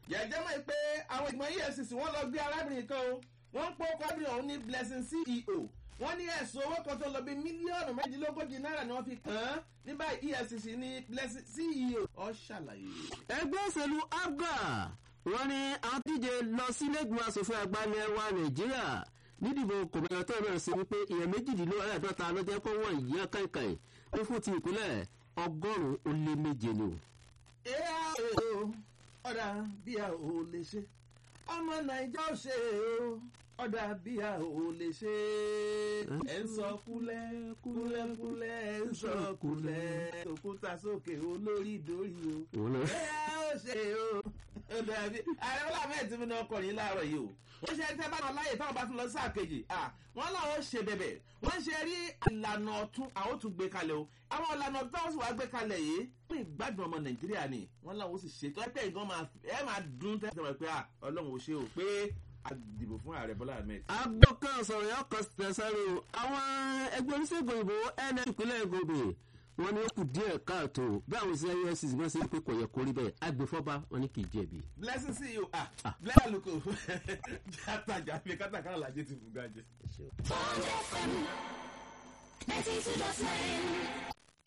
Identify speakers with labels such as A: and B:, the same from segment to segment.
A: yẹ̀jẹ̀ mọ̀ pé àwọn ìgbìmọ̀ efcc wọ́n lọ gbé arábìnrin kan o wọ́n ń pọ́ arábìnrin ọ̀hún ní blessing ceo wọ́n ní ẹ̀sùn owó kan tó lọ bí mílíọ̀nù méjìlélógójì náírà ni wọ́n fi kàn án ní báyìí efcc ní blessing ceo ọ̀ ṣàlàyé.
B: ẹgbẹ́ òṣèlú abga wọ́n ní àwọn díje lọ sílẹ̀gbọ̀n asòfin àgbà ilẹ̀ wa nàìjíríà nídìbò kòmẹ́yà tó náà ṣe wípé èèyàn méjìdínlọ́ọ̀ẹ́dọ́ta ló jẹ́ kó wọ́n yíyan káìkàì ó fún ti ìpínlẹ̀ ọgọ́rùn-ún ó lé méje ni o.
A: ẹ̀yà o ọ̀dà bí a ò lè ṣe ọmọ nàìjà ò ṣe o ọ̀dà bí a ò lè ṣe ẹ̀ ń sọ kúlẹ̀ kúlẹ̀ kúlẹ̀ ẹ̀ ń sọ kúlẹ̀ òkúta sókè olórí ìdórí o ẹ̀yà ò ṣe o ọ̀dà bí ààrẹ wọlé àmì ẹ̀tí mi náà kọrin láàárọ̀ yìí o wọ́n ṣe tẹ́ bá wọn láyè táwọn bá tún lọ sáà kejì wọ́n láwọn ṣe bẹ̀bẹ̀ wọ́n ṣe rí ìlànà ọ̀tún àwọn tún gbé kalẹ̀ o àwọn ìlànà ọ̀tún táwọn sì wá gbé kalẹ̀ yìí fún ìgbádùn ọmọ nàìjíríà ni wọ́n láwọn sì ṣe tó ẹgbẹ́ ìgbọ́n máa ẹ máa dún tẹ́tẹ́ pé ọlọ́run ò ṣe o pé a dìbò fún ààrẹ bọ́lá ahmed.
B: agbọ́kàn sọ̀rọ̀ yọ kọ́ tẹ̀sánú àwọn ẹgbẹ́ oníṣègùn ìbò ns ìpínlẹ̀ gòbè wọn ni ó kù díẹ̀ káàtó bí àwọn ìṣẹ́ efcc wọn ṣe ń pé kò yẹ kó rí bẹ́ẹ̀ agbèfọ́ba wọn ni kì í jẹ̀bi.
A: blessing ceo ah blessing aluko jatajà fi kátàkárà lajẹ ti fún gajẹ.
C: Bond FM 92.9.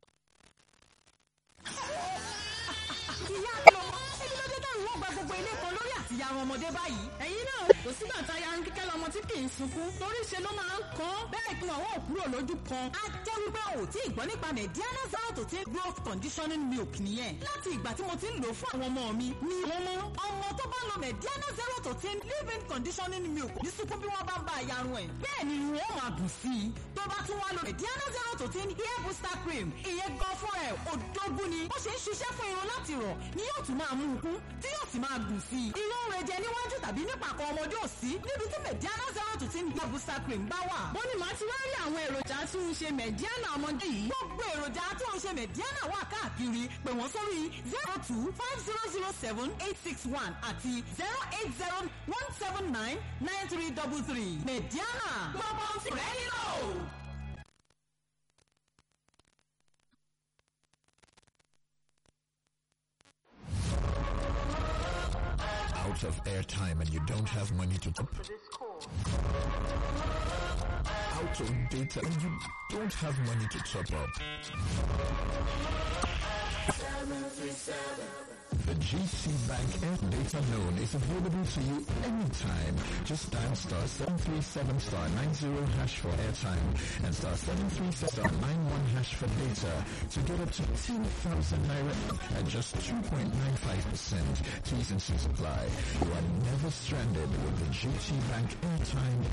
D: ìyá mi ò ẹni ló dé dẹ́rù wọ́n gba gbogbo ilé kan lórí àtìyá àwọn ọmọdé báyìí. ẹ̀yin náà kò sígbà tá a ya ń kíkẹ́ lọ́mọ tí kì í sunkún torí ṣe ló máa ń kán bẹ́ẹ̀ kí àwọn òkúrò lójú kan. a jẹ́ wípé o tí ì gbọ́ nípa mediana zero to take growth conditioning milk nìyẹn. láti ìgbà tí mo ti ń lò fún àwọn ọmọ mi ni wọ́n mọ́. ọmọ tó bá lo mediana zero to take living conditioning milk ní sunkún bí wọ́n bá ń bá ayarun ẹ̀. bẹ́ẹ̀ ni wọ́n máa dùn sí i. tó bá tún wá lo mediana zero to take hair booster cream ìyẹn gan fún ẹ̀ òdógún ni. ó ṣe ń ṣiṣẹ́ fún irun láti rọ̀ ni yóò tún máa mú un kún tí yóò sì máa gùn sí i. irun rẹ̀ jẹ níwájú tàbí nípàkọ́ ọmọdé ò sí níbi tí mediana zero to ten hair booster cream bá wà. wọ́n ní màá ti wá rí àwọn èròjà tí ń ṣe mediana ọmọdé yìí. gbogbo èròjà tí ń ṣe mediana wà káàkiri pè wọ́n sórí zero two five zero zero seven eight six one àti zero eight zero one seven nine nine three double three. mediana gbogbo ti rẹ̀ nílò.
E: out of airtime and you don't have money to top out of data and you don't have money to top up. The GC Bank Air Data Loan is available to you anytime. Just dial star 737 star 90 hash for airtime and star 737 star 91 hash for data to get up to 10,000 naira at just 2.95%. T's and C's apply. You are never stranded with the GT Bank Airtime